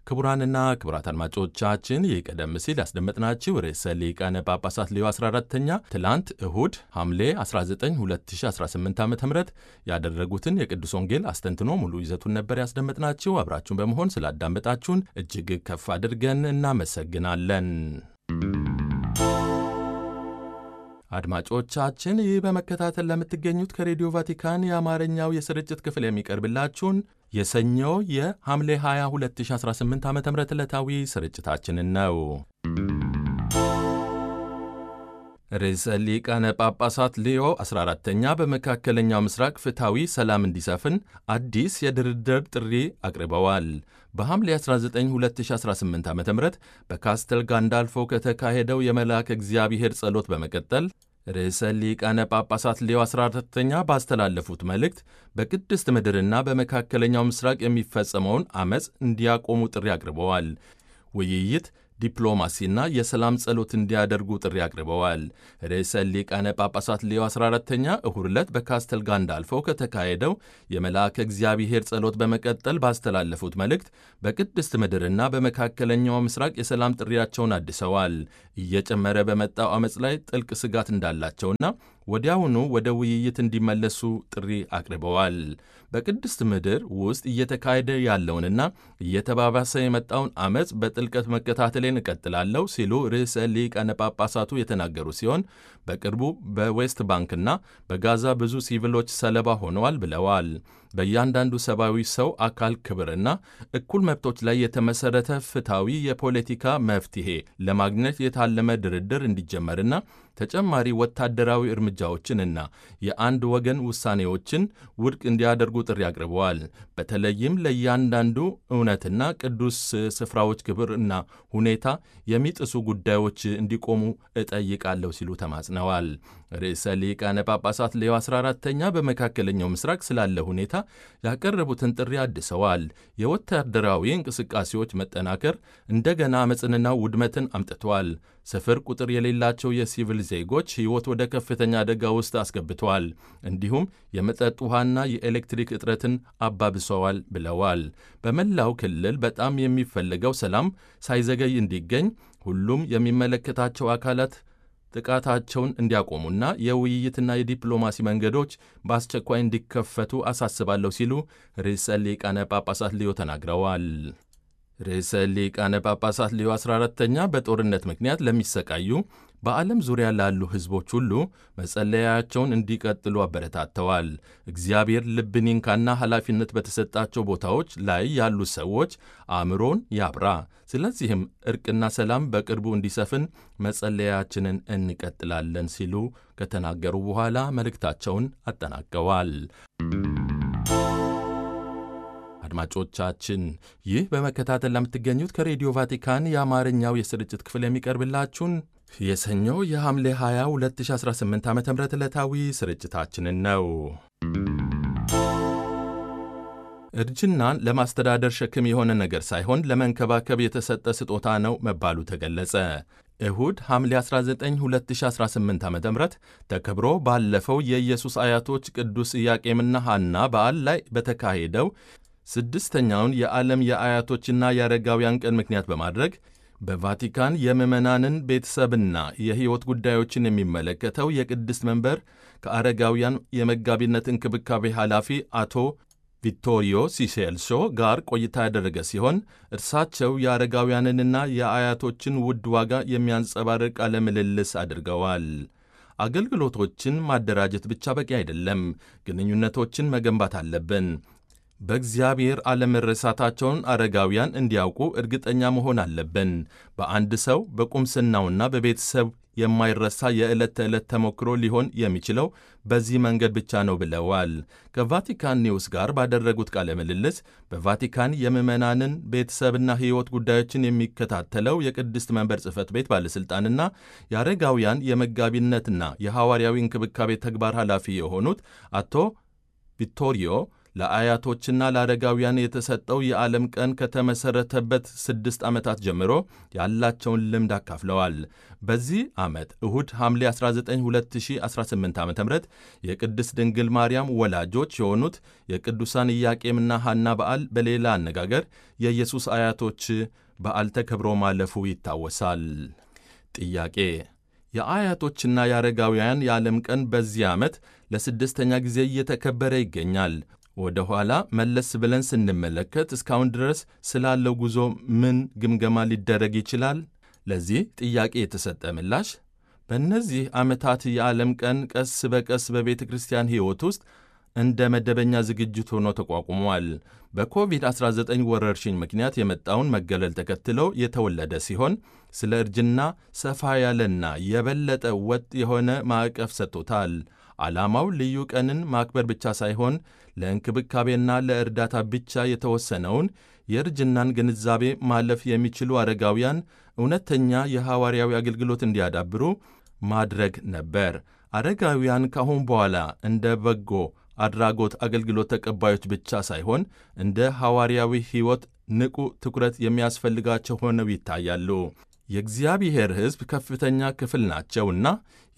ክቡራንና ክቡራት አድማጮቻችን ይህ ቀደም ሲል ያስደመጥናችሁ ርዕሰ ሊቃነ ጳጳሳት ሌዮ 14ተኛ ትላንት እሁድ ሐምሌ 19 2018 ዓ ም ያደረጉትን የቅዱስ ወንጌል አስተንትኖ ሙሉ ይዘቱን ነበር ያስደመጥናችሁ። አብራችሁን በመሆን ስላዳመጣችሁን እጅግ ከፍ አድርገን እናመሰግናለን። አድማጮቻችን ይህ በመከታተል ለምትገኙት ከሬዲዮ ቫቲካን የአማርኛው የስርጭት ክፍል የሚቀርብላችሁን የሰኞ የሐምሌ 20 2018 ዓ ም ዕለታዊ ስርጭታችንን ነው። ርዕሰ ሊቃነ ጳጳሳት ሌዮ 14ተኛ በመካከለኛው ምስራቅ ፍትሐዊ ሰላም እንዲሰፍን አዲስ የድርድር ጥሪ አቅርበዋል። በሐምሌ 19 2018 ዓ ም በካስተል ጋንዳልፎ ከተካሄደው የመልአከ እግዚአብሔር ጸሎት በመቀጠል ርዕሰ ሊቃነ ጳጳሳት ሌዮ 14ተኛ ባስተላለፉት መልእክት በቅድስት ምድርና በመካከለኛው ምስራቅ የሚፈጸመውን ዐመፅ እንዲያቆሙ ጥሪ አቅርበዋል። ውይይት ዲፕሎማሲና የሰላም ጸሎት እንዲያደርጉ ጥሪ አቅርበዋል። ርዕሰ ሊቃነ ጳጳሳት ሌዮ 14ተኛ እሁድ ዕለት በካስተል ጋንዳልፎ ከተካሄደው የመልአከ እግዚአብሔር ጸሎት በመቀጠል ባስተላለፉት መልእክት በቅድስት ምድርና በመካከለኛው ምስራቅ የሰላም ጥሪያቸውን አድሰዋል። እየጨመረ በመጣው ዐመፅ ላይ ጥልቅ ስጋት እንዳላቸውና ወዲያውኑ ወደ ውይይት እንዲመለሱ ጥሪ አቅርበዋል። በቅድስት ምድር ውስጥ እየተካሄደ ያለውንና እየተባባሰ የመጣውን ዐመፅ በጥልቀት መከታተሌን እቀጥላለሁ ሲሉ ርዕሰ ሊቃነ ጳጳሳቱ የተናገሩ ሲሆን በቅርቡ በዌስት ባንክና በጋዛ ብዙ ሲቪሎች ሰለባ ሆነዋል ብለዋል። በእያንዳንዱ ሰብአዊ ሰው አካል ክብርና እኩል መብቶች ላይ የተመሠረተ ፍትሐዊ የፖለቲካ መፍትሔ ለማግኘት የታለመ ድርድር እንዲጀመርና ተጨማሪ ወታደራዊ እርምጃዎችንና የአንድ ወገን ውሳኔዎችን ውድቅ እንዲያደርጉ ጥሪ አቅርበዋል። በተለይም ለእያንዳንዱ እውነትና ቅዱስ ስፍራዎች ክብርና ሁኔታ የሚጥሱ ጉዳዮች እንዲቆሙ እጠይቃለሁ ሲሉ ተማጽነዋል። ርዕሰ ሊቃነ ጳጳሳት ሌዮ 14ተኛ በመካከለኛው ምስራቅ ስላለ ሁኔታ ያቀረቡትን ጥሪ አድሰዋል። የወታደራዊ እንቅስቃሴዎች መጠናከር እንደገና አመፅንና ውድመትን አምጥተዋል። ስፍር ቁጥር የሌላቸው የሲቪል ዜጎች ሕይወት ወደ ከፍተኛ አደጋ ውስጥ አስገብተዋል። እንዲሁም የመጠጥ ውሃና የኤሌክትሪክ እጥረትን አባብሰዋል ብለዋል። በመላው ክልል በጣም የሚፈለገው ሰላም ሳይዘገይ እንዲገኝ ሁሉም የሚመለከታቸው አካላት ጥቃታቸውን እንዲያቆሙና የውይይትና የዲፕሎማሲ መንገዶች በአስቸኳይ እንዲከፈቱ አሳስባለሁ ሲሉ ርዕሰ ሊቃነ ጳጳሳት ሊዮ ተናግረዋል። ርዕሰ ሊቃነ ጳጳሳት ሊዮ 14ተኛ በጦርነት ምክንያት ለሚሰቃዩ በዓለም ዙሪያ ላሉ ሕዝቦች ሁሉ መጸለያቸውን እንዲቀጥሉ አበረታተዋል። እግዚአብሔር ልብን ይንካና ኃላፊነት በተሰጣቸው ቦታዎች ላይ ያሉ ሰዎች አእምሮን ያብራ። ስለዚህም እርቅና ሰላም በቅርቡ እንዲሰፍን መጸለያችንን እንቀጥላለን ሲሉ ከተናገሩ በኋላ መልእክታቸውን አጠናቀዋል። አድማጮቻችን ይህ በመከታተል ለምትገኙት ከሬዲዮ ቫቲካን የአማርኛው የስርጭት ክፍል የሚቀርብላችሁን የሰኞ የሐምሌ 20 2018 ዓ ም ዕለታዊ ስርጭታችንን ነው። እርጅናን ለማስተዳደር ሸክም የሆነ ነገር ሳይሆን ለመንከባከብ የተሰጠ ስጦታ ነው መባሉ ተገለጸ። እሁድ ሐምሌ 19 2018 ዓ ም ተከብሮ ባለፈው የኢየሱስ አያቶች ቅዱስ ኢያቄምና ሐና በዓል ላይ በተካሄደው ስድስተኛውን የዓለም የአያቶችና የአረጋውያን ቀን ምክንያት በማድረግ በቫቲካን የምዕመናንን ቤተሰብና የሕይወት ጉዳዮችን የሚመለከተው የቅድስት መንበር ከአረጋውያን የመጋቢነት እንክብካቤ ኃላፊ አቶ ቪቶሪዮ ሲሴልሶ ጋር ቆይታ ያደረገ ሲሆን እርሳቸው የአረጋውያንንና የአያቶችን ውድ ዋጋ የሚያንጸባርቅ ቃለ ምልልስ አድርገዋል። አገልግሎቶችን ማደራጀት ብቻ በቂ አይደለም፣ ግንኙነቶችን መገንባት አለብን። በእግዚአብሔር አለመረሳታቸውን አረጋውያን እንዲያውቁ እርግጠኛ መሆን አለብን። በአንድ ሰው በቁምስናውና በቤተሰብ የማይረሳ የዕለት ተዕለት ተሞክሮ ሊሆን የሚችለው በዚህ መንገድ ብቻ ነው ብለዋል። ከቫቲካን ኒውስ ጋር ባደረጉት ቃለ ምልልስ በቫቲካን የምዕመናንን ቤተሰብና ሕይወት ጉዳዮችን የሚከታተለው የቅድስት መንበር ጽሕፈት ቤት ባለሥልጣንና የአረጋውያን የመጋቢነትና የሐዋርያዊ እንክብካቤ ተግባር ኃላፊ የሆኑት አቶ ቪቶሪዮ ለአያቶችና ለአረጋውያን የተሰጠው የዓለም ቀን ከተመሠረተበት ስድስት ዓመታት ጀምሮ ያላቸውን ልምድ አካፍለዋል። በዚህ ዓመት እሁድ ሐምሌ 19 2018 ዓ ም የቅድስት ድንግል ማርያም ወላጆች የሆኑት የቅዱሳን ኢያቄምና ሐና በዓል በሌላ አነጋገር የኢየሱስ አያቶች በዓል ተከብሮ ማለፉ ይታወሳል። ጥያቄ የአያቶችና የአረጋውያን የዓለም ቀን በዚህ ዓመት ለስድስተኛ ጊዜ እየተከበረ ይገኛል። ወደ ኋላ መለስ ብለን ስንመለከት እስካሁን ድረስ ስላለው ጉዞ ምን ግምገማ ሊደረግ ይችላል? ለዚህ ጥያቄ የተሰጠ ምላሽ በእነዚህ ዓመታት የዓለም ቀን ቀስ በቀስ በቤተ ክርስቲያን ሕይወት ውስጥ እንደ መደበኛ ዝግጅት ሆኖ ተቋቁሟል። በኮቪድ-19 ወረርሽኝ ምክንያት የመጣውን መገለል ተከትለው የተወለደ ሲሆን ስለ እርጅና ሰፋ ያለና የበለጠ ወጥ የሆነ ማዕቀፍ ሰጥቶታል። ዓላማው ልዩ ቀንን ማክበር ብቻ ሳይሆን ለእንክብካቤና ለእርዳታ ብቻ የተወሰነውን የእርጅናን ግንዛቤ ማለፍ የሚችሉ አረጋውያን እውነተኛ የሐዋርያዊ አገልግሎት እንዲያዳብሩ ማድረግ ነበር። አረጋውያን ካሁን በኋላ እንደ በጎ አድራጎት አገልግሎት ተቀባዮች ብቻ ሳይሆን እንደ ሐዋርያዊ ሕይወት ንቁ ትኩረት የሚያስፈልጋቸው ሆነው ይታያሉ። የእግዚአብሔር ሕዝብ ከፍተኛ ክፍል ናቸውና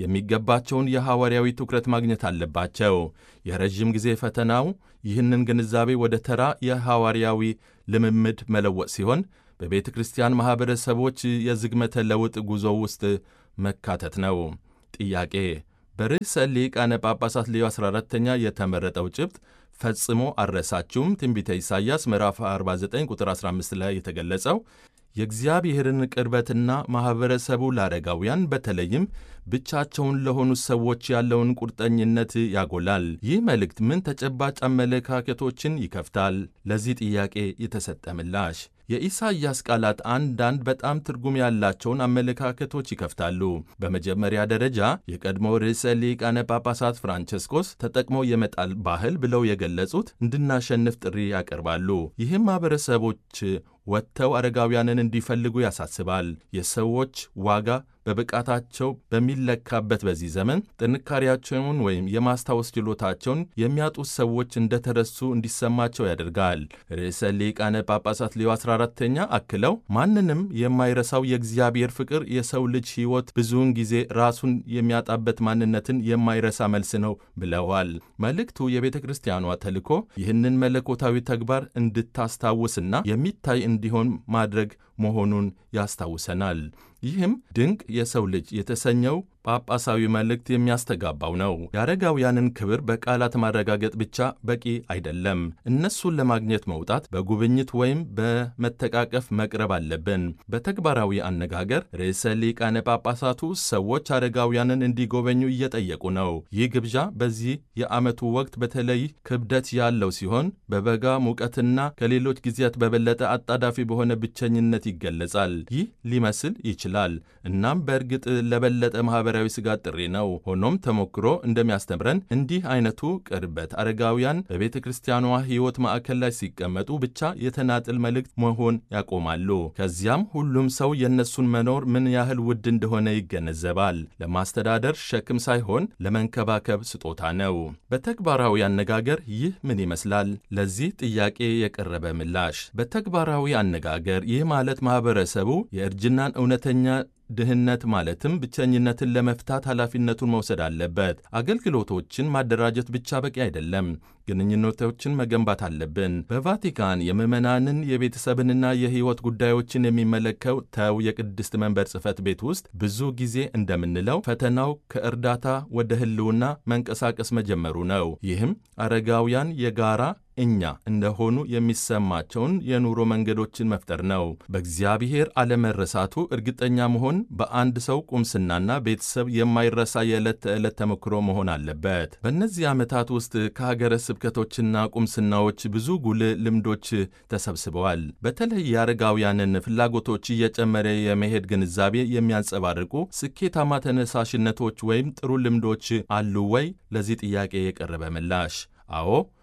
የሚገባቸውን የሐዋርያዊ ትኩረት ማግኘት አለባቸው። የረዥም ጊዜ ፈተናው ይህንን ግንዛቤ ወደ ተራ የሐዋርያዊ ልምምድ መለወጥ ሲሆን በቤተ ክርስቲያን ማኅበረሰቦች የዝግመተ ለውጥ ጉዞ ውስጥ መካተት ነው። ጥያቄ በርዕሰ ሊቃነ ጳጳሳት ሌዮ 14ተኛ የተመረጠው ጭብጥ ፈጽሞ አልረሳችሁም ትንቢተ ኢሳይያስ ምዕራፍ 49 ቁጥር 15 ላይ የተገለጸው የእግዚአብሔርን ቅርበትና ማኅበረሰቡ ለአረጋውያን በተለይም ብቻቸውን ለሆኑ ሰዎች ያለውን ቁርጠኝነት ያጎላል። ይህ መልእክት ምን ተጨባጭ አመለካከቶችን ይከፍታል? ለዚህ ጥያቄ የተሰጠ ምላሽ የኢሳይያስ ቃላት አንዳንድ በጣም ትርጉም ያላቸውን አመለካከቶች ይከፍታሉ። በመጀመሪያ ደረጃ የቀድሞ ርዕሰ ሊቃነ ጳጳሳት ፍራንቸስኮስ ተጠቅሞ የመጣል ባህል ብለው የገለጹት እንድናሸንፍ ጥሪ ያቀርባሉ። ይህም ማኅበረሰቦች ወጥተው አረጋውያንን እንዲፈልጉ ያሳስባል። የሰዎች ዋጋ በብቃታቸው በሚለካበት በዚህ ዘመን ጥንካሬያቸውን ወይም የማስታወስ ችሎታቸውን የሚያጡት ሰዎች እንደተረሱ እንዲሰማቸው ያደርጋል። ርዕሰ ሊቃነ ጳጳሳት ሌዮ 14ተኛ አክለው ማንንም የማይረሳው የእግዚአብሔር ፍቅር የሰው ልጅ ሕይወት ብዙውን ጊዜ ራሱን የሚያጣበት ማንነትን የማይረሳ መልስ ነው ብለዋል። መልእክቱ የቤተ ክርስቲያኗ ተልእኮ ይህንን መለኮታዊ ተግባር እንድታስታውስና የሚታይ እንዲሆን ማድረግ መሆኑን ያስታውሰናል። ይህም ድንቅ የሰው ልጅ የተሰኘው ጳጳሳዊ መልእክት የሚያስተጋባው ነው። የአረጋውያንን ክብር በቃላት ማረጋገጥ ብቻ በቂ አይደለም። እነሱን ለማግኘት መውጣት፣ በጉብኝት ወይም በመተቃቀፍ መቅረብ አለብን። በተግባራዊ አነጋገር ርዕሰ ሊቃነ ጳጳሳቱ ሰዎች አረጋውያንን እንዲጎበኙ እየጠየቁ ነው። ይህ ግብዣ በዚህ የዓመቱ ወቅት በተለይ ክብደት ያለው ሲሆን በበጋ ሙቀትና ከሌሎች ጊዜያት በበለጠ አጣዳፊ በሆነ ብቸኝነት ይገለጻል። ይህ ሊመስል ይችላል። እናም በእርግጥ ለበለጠ ማኅበራዊ ስጋት ጥሪ ነው። ሆኖም ተሞክሮ እንደሚያስተምረን እንዲህ አይነቱ ቅርበት አረጋውያን በቤተ ክርስቲያኗ ሕይወት ማዕከል ላይ ሲቀመጡ ብቻ የተናጥል መልእክት መሆን ያቆማሉ። ከዚያም ሁሉም ሰው የእነሱን መኖር ምን ያህል ውድ እንደሆነ ይገነዘባል። ለማስተዳደር ሸክም ሳይሆን ለመንከባከብ ስጦታ ነው። በተግባራዊ አነጋገር ይህ ምን ይመስላል? ለዚህ ጥያቄ የቀረበ ምላሽ በተግባራዊ አነጋገር ይህ ማለት ማኅበረሰቡ የእርጅናን እውነተኛ ድህነት ማለትም ብቸኝነትን ለመፍታት ኃላፊነቱን መውሰድ አለበት። አገልግሎቶችን ማደራጀት ብቻ በቂ አይደለም። ግንኙነቶችን መገንባት አለብን። በቫቲካን የምዕመናንን የቤተሰብንና የሕይወት ጉዳዮችን የሚመለከተው የቅድስት መንበር ጽሕፈት ቤት ውስጥ ብዙ ጊዜ እንደምንለው ፈተናው ከእርዳታ ወደ ሕልውና መንቀሳቀስ መጀመሩ ነው። ይህም አረጋውያን የጋራ እኛ እንደሆኑ የሚሰማቸውን የኑሮ መንገዶችን መፍጠር ነው። በእግዚአብሔር አለመረሳቱ እርግጠኛ መሆን በአንድ ሰው ቁምስናና ቤተሰብ የማይረሳ የዕለት ተዕለት ተሞክሮ መሆን አለበት። በእነዚህ ዓመታት ውስጥ ከሀገረ ስብከቶችና ቁምስናዎች ብዙ ጉልህ ልምዶች ተሰብስበዋል። በተለይ የአረጋውያንን ፍላጎቶች እየጨመረ የመሄድ ግንዛቤ የሚያንጸባርቁ ስኬታማ ተነሳሽነቶች ወይም ጥሩ ልምዶች አሉ ወይ? ለዚህ ጥያቄ የቀረበ ምላሽ አዎ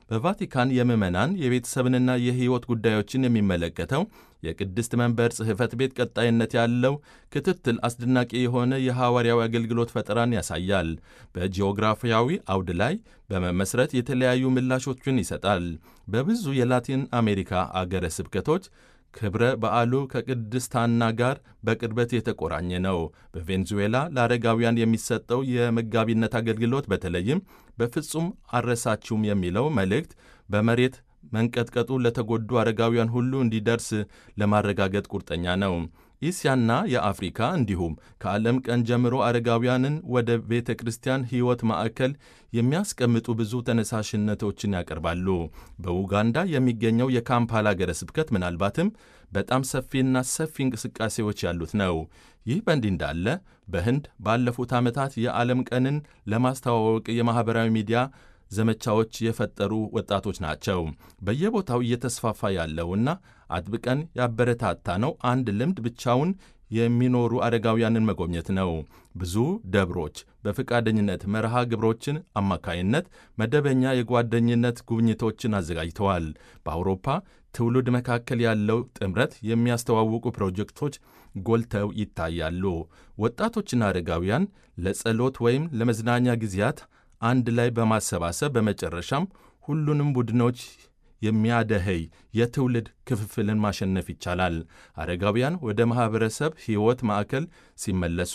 በቫቲካን የምዕመናን የቤተሰብንና የሕይወት ጉዳዮችን የሚመለከተው የቅድስት መንበር ጽሕፈት ቤት ቀጣይነት ያለው ክትትል አስደናቂ የሆነ የሐዋርያዊ አገልግሎት ፈጠራን ያሳያል። በጂኦግራፊያዊ አውድ ላይ በመመስረት የተለያዩ ምላሾችን ይሰጣል። በብዙ የላቲን አሜሪካ አገረ ስብከቶች ክብረ በዓሉ ከቅድስት ሐና ጋር በቅርበት የተቆራኘ ነው። በቬንዙዌላ ለአረጋውያን የሚሰጠው የመጋቢነት አገልግሎት በተለይም በፍጹም አልረሳችሁም የሚለው መልእክት በመሬት መንቀጥቀጡ ለተጎዱ አረጋውያን ሁሉ እንዲደርስ ለማረጋገጥ ቁርጠኛ ነው። እስያና የአፍሪካ እንዲሁም ከዓለም ቀን ጀምሮ አረጋውያንን ወደ ቤተ ክርስቲያን ሕይወት ማዕከል የሚያስቀምጡ ብዙ ተነሳሽነቶችን ያቀርባሉ። በኡጋንዳ የሚገኘው የካምፓላ ሀገረ ስብከት ምናልባትም በጣም ሰፊና ሰፊ እንቅስቃሴዎች ያሉት ነው። ይህ በእንዲህ እንዳለ በህንድ ባለፉት ዓመታት የዓለም ቀንን ለማስተዋወቅ የማኅበራዊ ሚዲያ ዘመቻዎች የፈጠሩ ወጣቶች ናቸው። በየቦታው እየተስፋፋ ያለውና አጥብቀን ያበረታታ ነው አንድ ልምድ ብቻውን የሚኖሩ አረጋውያንን መጎብኘት ነው። ብዙ ደብሮች በፈቃደኝነት መርሃ ግብሮችን አማካይነት መደበኛ የጓደኝነት ጉብኝቶችን አዘጋጅተዋል። በአውሮፓ ትውልድ መካከል ያለው ጥምረት የሚያስተዋውቁ ፕሮጀክቶች ጎልተው ይታያሉ። ወጣቶችና አረጋውያን ለጸሎት ወይም ለመዝናኛ ጊዜያት አንድ ላይ በማሰባሰብ በመጨረሻም ሁሉንም ቡድኖች የሚያደኸይ የትውልድ ክፍፍልን ማሸነፍ ይቻላል። አረጋውያን ወደ ማኅበረሰብ ሕይወት ማዕከል ሲመለሱ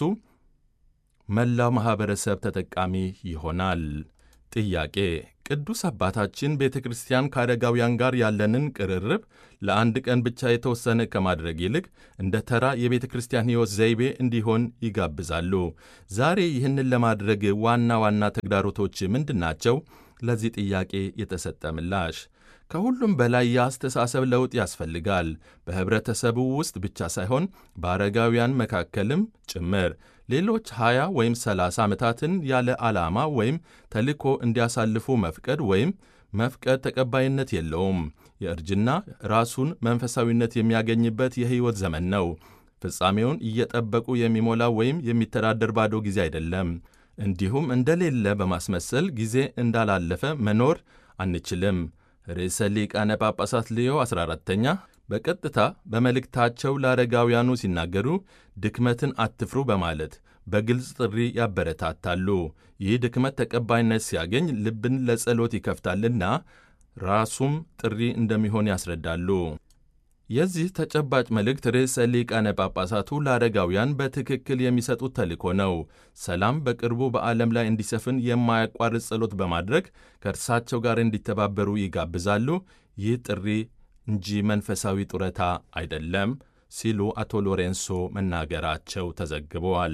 መላው ማኅበረሰብ ተጠቃሚ ይሆናል። ጥያቄ ቅዱስ አባታችን ቤተ ክርስቲያን ከአረጋውያን ጋር ያለንን ቅርርብ ለአንድ ቀን ብቻ የተወሰነ ከማድረግ ይልቅ እንደ ተራ የቤተ ክርስቲያን ሕይወት ዘይቤ እንዲሆን ይጋብዛሉ። ዛሬ ይህንን ለማድረግ ዋና ዋና ተግዳሮቶች ምንድናቸው? ለዚህ ጥያቄ የተሰጠ ምላሽ ከሁሉም በላይ የአስተሳሰብ ለውጥ ያስፈልጋል። በኅብረተሰቡ ውስጥ ብቻ ሳይሆን በአረጋውያን መካከልም ጭምር። ሌሎች 20 ወይም 30 ዓመታትን ያለ ዓላማ ወይም ተልእኮ እንዲያሳልፉ መፍቀድ ወይም መፍቀድ ተቀባይነት የለውም። የእርጅና ራሱን መንፈሳዊነት የሚያገኝበት የሕይወት ዘመን ነው። ፍጻሜውን እየጠበቁ የሚሞላ ወይም የሚተዳደር ባዶ ጊዜ አይደለም። እንዲሁም እንደሌለ በማስመሰል ጊዜ እንዳላለፈ መኖር አንችልም። ርዕሰ ሊቃነ ጳጳሳት ሌዮ 14ተኛ በቀጥታ በመልእክታቸው ለአረጋውያኑ ሲናገሩ ድክመትን አትፍሩ በማለት በግልጽ ጥሪ ያበረታታሉ። ይህ ድክመት ተቀባይነት ሲያገኝ ልብን ለጸሎት ይከፍታልና ራሱም ጥሪ እንደሚሆን ያስረዳሉ። የዚህ ተጨባጭ መልእክት ርዕሰ ሊቃነ ጳጳሳቱ ለአረጋውያን በትክክል የሚሰጡት ተልእኮ ነው። ሰላም በቅርቡ በዓለም ላይ እንዲሰፍን የማያቋርጥ ጸሎት በማድረግ ከእርሳቸው ጋር እንዲተባበሩ ይጋብዛሉ። ይህ ጥሪ እንጂ መንፈሳዊ ጡረታ አይደለም ሲሉ አቶ ሎሬንሶ መናገራቸው ተዘግበዋል።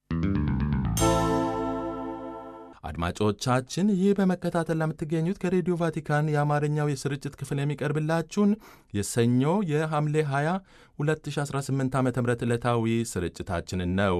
አድማጮቻችን ይህ በመከታተል ለምትገኙት ከሬዲዮ ቫቲካን የአማርኛው የስርጭት ክፍል የሚቀርብላችሁን የሰኞ የሐምሌ 20 2018 ዓ ም ዕለታዊ ስርጭታችንን ነው።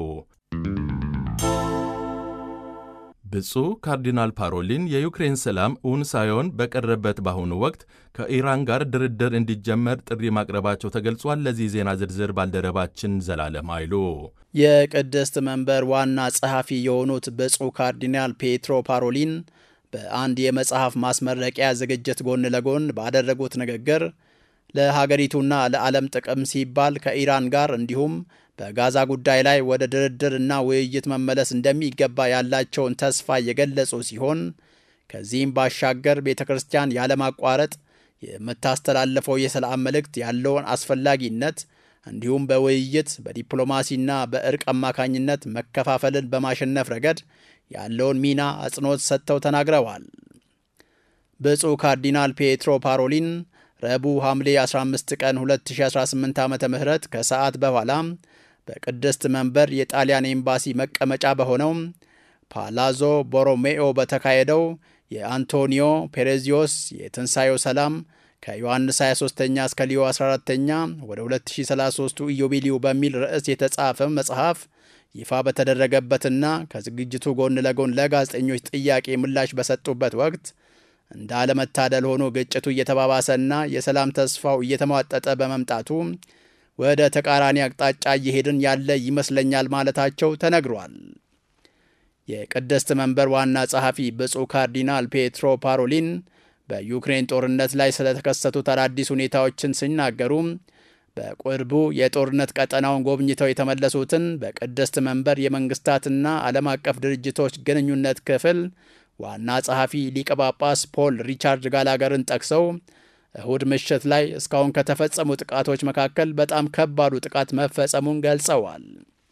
ብፁዕ ካርዲናል ፓሮሊን የዩክሬን ሰላም እውን ሳይሆን በቀረበት በአሁኑ ወቅት ከኢራን ጋር ድርድር እንዲጀመር ጥሪ ማቅረባቸው ተገልጿል። ለዚህ ዜና ዝርዝር ባልደረባችን ዘላለም አይሉ የቅድስት መንበር ዋና ጸሐፊ የሆኑት ብፁዕ ካርዲናል ፔትሮ ፓሮሊን በአንድ የመጽሐፍ ማስመረቂያ ዝግጅት ጎን ለጎን ባደረጉት ንግግር ለሀገሪቱና ለዓለም ጥቅም ሲባል ከኢራን ጋር እንዲሁም በጋዛ ጉዳይ ላይ ወደ ድርድርና ውይይት መመለስ እንደሚገባ ያላቸውን ተስፋ የገለጹ ሲሆን ከዚህም ባሻገር ቤተ ክርስቲያን ያለማቋረጥ የምታስተላልፈው የሰላም መልእክት ያለውን አስፈላጊነት እንዲሁም በውይይት በዲፕሎማሲና በእርቅ አማካኝነት መከፋፈልን በማሸነፍ ረገድ ያለውን ሚና አጽንኦት ሰጥተው ተናግረዋል። ብፁዕ ካርዲናል ፔትሮ ፓሮሊን ረቡዕ ሐምሌ 15 ቀን 2018 ዓ ም ከሰዓት በኋላ በቅድስት መንበር የጣሊያን ኤምባሲ መቀመጫ በሆነው ፓላዞ ቦሮሜኦ በተካሄደው የአንቶኒዮ ፔሬዚዮስ የትንሣኤው ሰላም ከዮሐንስ 23ኛ እስከ ሊዮ 14ተኛ ወደ 2033 ኢዮቤልዩ በሚል ርዕስ የተጻፈ መጽሐፍ ይፋ በተደረገበትና ከዝግጅቱ ጎን ለጎን ለጋዜጠኞች ጥያቄ ምላሽ በሰጡበት ወቅት እንደ አለመታደል ሆኖ ግጭቱ እየተባባሰና የሰላም ተስፋው እየተሟጠጠ በመምጣቱ ወደ ተቃራኒ አቅጣጫ እየሄድን ያለ ይመስለኛል ማለታቸው ተነግሯል። የቅድስት መንበር ዋና ጸሐፊ ብፁዕ ካርዲናል ፔትሮ ፓሮሊን በዩክሬን ጦርነት ላይ ስለተከሰቱት አዳዲስ ሁኔታዎችን ሲናገሩ በቅርቡ የጦርነት ቀጠናውን ጎብኝተው የተመለሱትን በቅድስት መንበር የመንግስታትና ዓለም አቀፍ ድርጅቶች ግንኙነት ክፍል ዋና ጸሐፊ ሊቀ ጳጳስ ፖል ሪቻርድ ጋላገርን ጠቅሰው እሁድ ምሽት ላይ እስካሁን ከተፈጸሙ ጥቃቶች መካከል በጣም ከባዱ ጥቃት መፈጸሙን ገልጸዋል።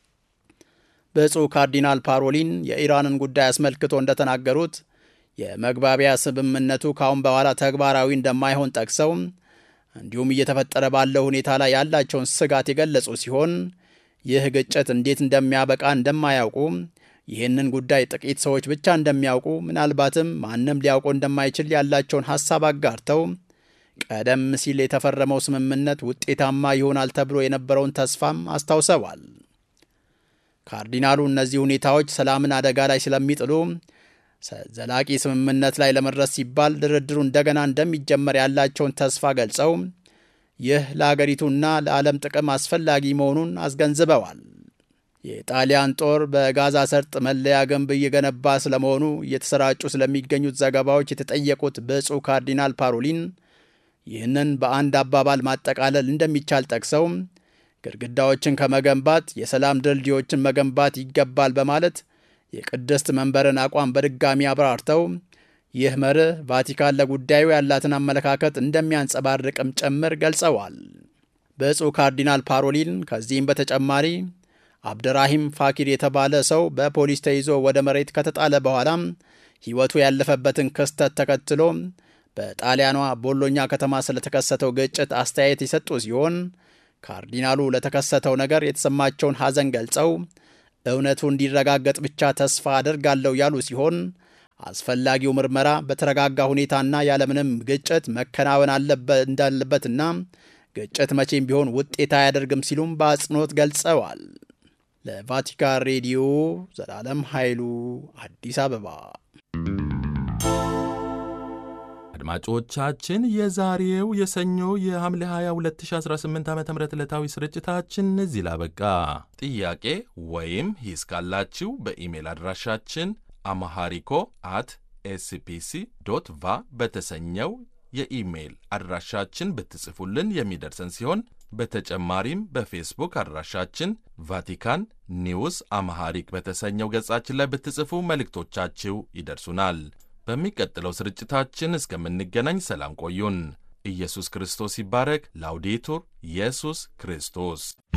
ብፁዕ ካርዲናል ፓሮሊን የኢራንን ጉዳይ አስመልክቶ እንደተናገሩት የመግባቢያ ስምምነቱ ካሁን በኋላ ተግባራዊ እንደማይሆን ጠቅሰው እንዲሁም እየተፈጠረ ባለው ሁኔታ ላይ ያላቸውን ስጋት የገለጹ ሲሆን ይህ ግጭት እንዴት እንደሚያበቃ እንደማያውቁ፣ ይህንን ጉዳይ ጥቂት ሰዎች ብቻ እንደሚያውቁ፣ ምናልባትም ማንም ሊያውቀው እንደማይችል ያላቸውን ሀሳብ አጋርተው ቀደም ሲል የተፈረመው ስምምነት ውጤታማ ይሆናል ተብሎ የነበረውን ተስፋም አስታውሰዋል። ካርዲናሉ እነዚህ ሁኔታዎች ሰላምን አደጋ ላይ ስለሚጥሉ ዘላቂ ስምምነት ላይ ለመድረስ ሲባል ድርድሩ እንደገና እንደሚጀመር ያላቸውን ተስፋ ገልጸው ይህ ለአገሪቱና ለዓለም ጥቅም አስፈላጊ መሆኑን አስገንዝበዋል። የጣሊያን ጦር በጋዛ ሰርጥ መለያ ግንብ እየገነባ ስለመሆኑ እየተሰራጩ ስለሚገኙት ዘገባዎች የተጠየቁት ብፁዕ ካርዲናል ፓሮሊን ይህንን በአንድ አባባል ማጠቃለል እንደሚቻል ጠቅሰው ግድግዳዎችን ከመገንባት የሰላም ድልድዮችን መገንባት ይገባል በማለት የቅድስት መንበርን አቋም በድጋሚ አብራርተው ይህ መርህ ቫቲካን ለጉዳዩ ያላትን አመለካከት እንደሚያንጸባርቅም ጭምር ገልጸዋል። ብፁዕ ካርዲናል ፓሮሊን ከዚህም በተጨማሪ አብደራሂም ፋኪር የተባለ ሰው በፖሊስ ተይዞ ወደ መሬት ከተጣለ በኋላም ሕይወቱ ያለፈበትን ክስተት ተከትሎ በጣሊያኗ ቦሎኛ ከተማ ስለተከሰተው ግጭት አስተያየት የሰጡ ሲሆን ካርዲናሉ ለተከሰተው ነገር የተሰማቸውን ሐዘን ገልጸው እውነቱ እንዲረጋገጥ ብቻ ተስፋ አደርጋለሁ ያሉ ሲሆን አስፈላጊው ምርመራ በተረጋጋ ሁኔታና ያለምንም ግጭት መከናወን እንዳለበትና ግጭት መቼም ቢሆን ውጤት አያደርግም ሲሉም በአጽንኦት ገልጸዋል። ለቫቲካን ሬዲዮ ዘላለም ኃይሉ አዲስ አበባ። አድማጮቻችን የዛሬው የሰኞ የሐምሌ 22 2018 ዓ ም ዕለታዊ ስርጭታችን እዚህ ላበቃ። ጥያቄ ወይም ሂስ ካላችሁ በኢሜል አድራሻችን አማሃሪኮ አት ኤስፒሲ ዶት ቫ በተሰኘው የኢሜይል አድራሻችን ብትጽፉልን የሚደርሰን ሲሆን በተጨማሪም በፌስቡክ አድራሻችን ቫቲካን ኒውስ አማሃሪክ በተሰኘው ገጻችን ላይ ብትጽፉ መልእክቶቻችሁ ይደርሱናል። በሚቀጥለው ስርጭታችን እስከምንገናኝ ሰላም ቆዩን። ኢየሱስ ክርስቶስ ይባረክ። ላውዴቱር ኢየሱስ ክርስቶስ